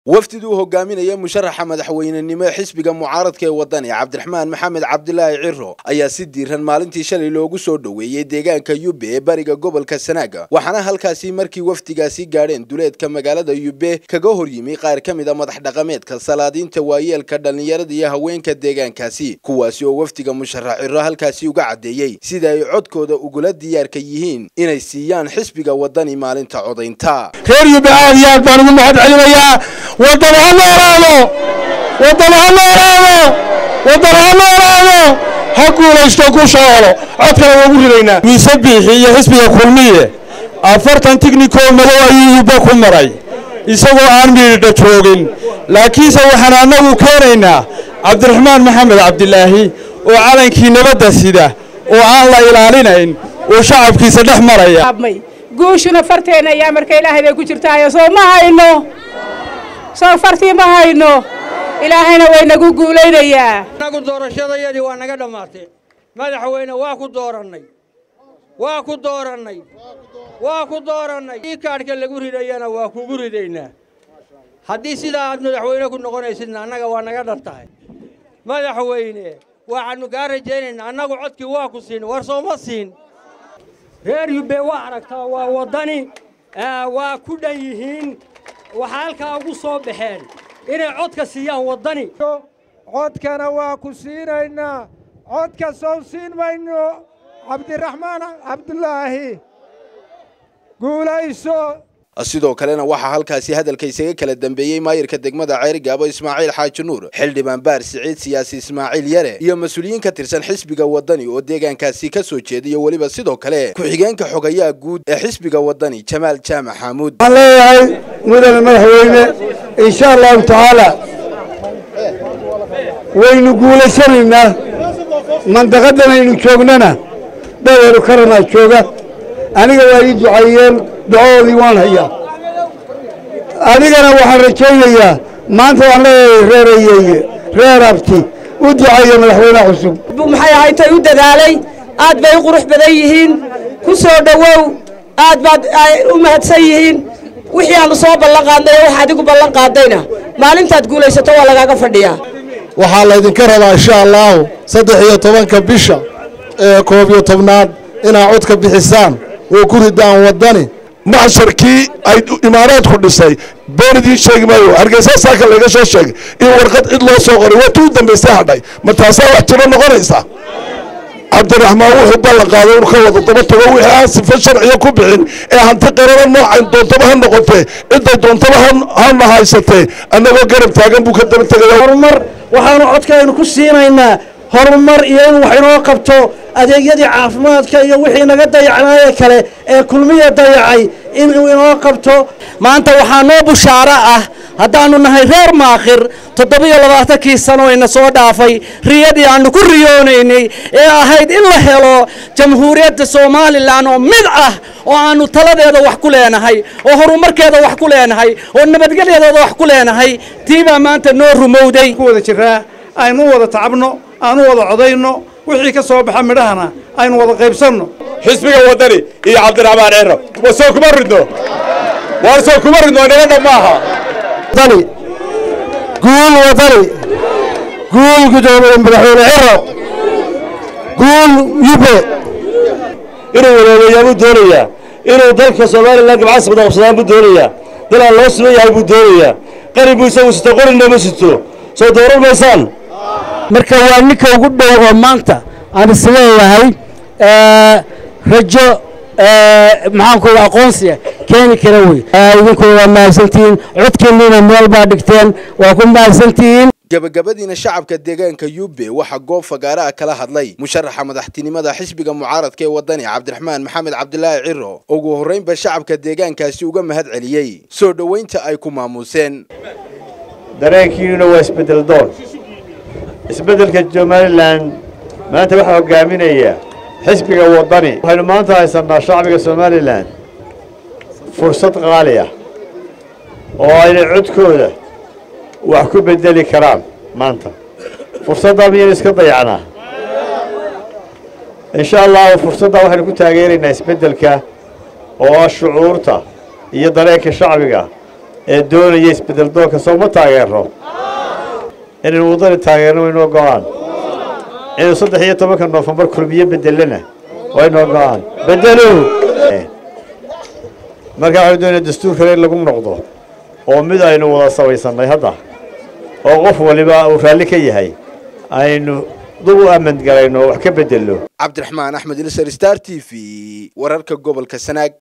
wafdiduu hogaaminaya musharaxa madaxweynenimo ee xisbiga mucaaradka ee wadani cabdiraxmaan maxamed cabdilaahi ciro ayaa si diiran maalintii shalay loogu soo dhoweeyey deegaanka yube ee bariga gobolka sanaaga waxaana halkaasi markii wafdigaasi gaadheen duleedka magaalada yube kaga hor yimi qaar ka mid a madax dhaqameedka salaadiinta waayeelka dhallinyarada iyo haweenka deegaankaasi kuwaasi oo wafdiga musharax ciro halkaasi uga caddeeyey sida ay codkooda ugula diyaarka yihiin inay siiyaan xisbiga wadani maalinta codaynta reer yube aad iyo aad baan ugu mahad celinayaa waddan ha noolaado waddan ha noolaado waddan ha noolaado ha guulaysto ku shoolo codkana waa ugu ridaynaa miise biixi iyo xisbiga kulmiye afartan tignikoo madow ayuu yubba ku maray isagoo aan miidha joogin laakiinse waxaan annagu keenaynaa cabdiraxmaan maxamed cabdilaahi oo calankii nabadda sida oo aan la ilaalinayn oo shacabkiisa dhex maraya guushuna farteena ayaa marka ilaahay bay ku jirtaayo soo ma hayno soo fartii ma hayno ilaahayna way nagu guulaynayaa annagu doorashadayadii waa naga dhammaatee madaxweyne waa ku doorannay waa ku doorannay waa ku doorannay ii kaadhka lagu ridayana waa kugu ridaynaa haddii sidaa aad madaxweyne ku noqonaysidna annaga waa naga dhar tahay madaxweyne waxaannu kaa rajaynaynaa annagu codkii waa ku siin war sooma siin reer yubbe waa aragtaa waa waddani waa ku dhan yihiin waxaa halkaa ugu soo baxeen inay codka siiyaan waddani codkana waa ku siinaynaa codka sow siin mayno cabdiraxmaan cabdulaahi guulayso sidoo kalena waxaa halkaasi hadalka isaga kala dambeeyey maayirka degmada ceerigaabo ismaaciil xaaji nuur xildhibaan baar siciid siyaasi ismaaciil yare iyo mas-uuliyiin ka tirsan xisbiga wadani oo deegaankaasi ka soo jeediyo weliba sidoo kale ku-xigeenka xogayaha guud ee xisbiga wadani jamaal jaamac xaamuud waxaan leeyahay mudane madaxweyne insha allahu tacaala waynu guulaysanaynaa mandaqadan aynu joognana dhadeeru karanaa jooga aniga waa ii ducaeyeen ducadoodii waan hayaa adigana waxaan rajaynayaa maanta waan leeyahay reer ayeeye reer abti u duceeya madaxweyne cusub maxay ahayd tay u dadaalay aad bay u qurux badan yihiin ku soo dhowow aad baad u mahadsan yihiin wixii aanu soo ballan qaadnay oo wax adigu ballan qaadayna maalintaad guulaysato waa lagaaga fadhiyaa waxaa laydinka rabaa insha allaahu saddex iyo tobanka bisha ee koob iyo tobnaad inaad codka bixisaan oo ku ridaan waddani maxsharkii ay imaaraadku dhisay been idiin sheegi maayo hargeysa saaka layga soo sheegay in warqad cid loo soo qoray waa tuu dambaysay hadhay ma taasaa wax jiro noqonaysa cabdiraxmaan wuxuu ballan qaaday inu ka wada daba tago wixii aan sifo sharciya ku bixin ee hanti qarara noocan doontaba ha noqotee cidday doontaba hana haysatee annagoo garab taagan buu ka daba tegaya horumar waxaanu codkaynu ku siinaynaa horumar iyo in wax inoo qabto adeegyadii caafimaadka iyo wixii naga dayacnaaye kale ee kulmiya dayacay inuu inoo qabto maanta waxaa noo bushaaro ah haddaannu nahay reer maakhir toddobiyo labaatankii sano ina soo dhaafay riyadii aannu ku riyoonaynay ee ahayd in la helo jamhuuriyadda somalilan oo mid ah oo aannu taladeeda wax ku leenahay oo horumarkeeda wax ku leenahay oo nabadgelyadeeda wax ku leenahay tiibaa maanta noo rumowday ku wada jiraa aynu wada tacabno aanu wada codayno wixii ka soo baxa midhahana aynu wada qaybsanno xisbiga waddani iyo cabdiraxmaan cero wa soo kuma ridno waar soo kuma ridno nabadha maaha guul wadani guul gudoomiye madaxweyne ciro guul yube inuu waloobeeyaa buu doonayaa inuu dalka somalilan gabcas wada qabsadaan buu doonayaa dal aan loo sugan yahay buu doonayaa qarin buu isagu sito qorina ma sito soo dooran maysaan marka waa ninka ugu dhow oo maanta aan isleeyahay rajo maxaanku aqoonsiga keeni kara wey idinku waa mahadsantihiin codkiinniina meel baa dhigteen waa ku mahadsantihiin gabagabadiina shacabka deegaanka yube waxaa goob fagaaraha kala hadlay musharaxa madaxtinimada xisbiga mucaaradka ee wadani cabdiraxmaan maxamed cabdilaahi ciro ugu horraynba shacabka deegaankaasi uga mahad celiyey soo dhoweynta ay ku maamuuseen dareenkiinuna waa isbeddel doon isbeddelka somalilan maanta waxaa hogaaminaya xisbiga waddani waxaynu maanta haysannaa shacbiga somalilan fursad qaali ah oo aynay codkooda wax ku beddeli karaan maanta fursaddaa miyaynu iska dayacnaa insha allahu fursaddaa waxaynu ku taageeraynaa isbeddelka oo ah shucuurta iyo dareenka shacbiga ee doonaya isbedel doonka soo ma taageero inaynu waddani taageerno waynoo go-aan inuu saddex iyo tobanka noofembar kulmiye bedelana waynoo go-aan bedelow markaa waxaynu doonaya dastuurkale in lagu noqdo oo mid aynu wada samaysannay hadda oo qof waliba uu raalli ka yahay aynu dub u amandgalayno wax ka bedelno cabdiraxmaan axmed ilsar star t v wararka gobolka sanaag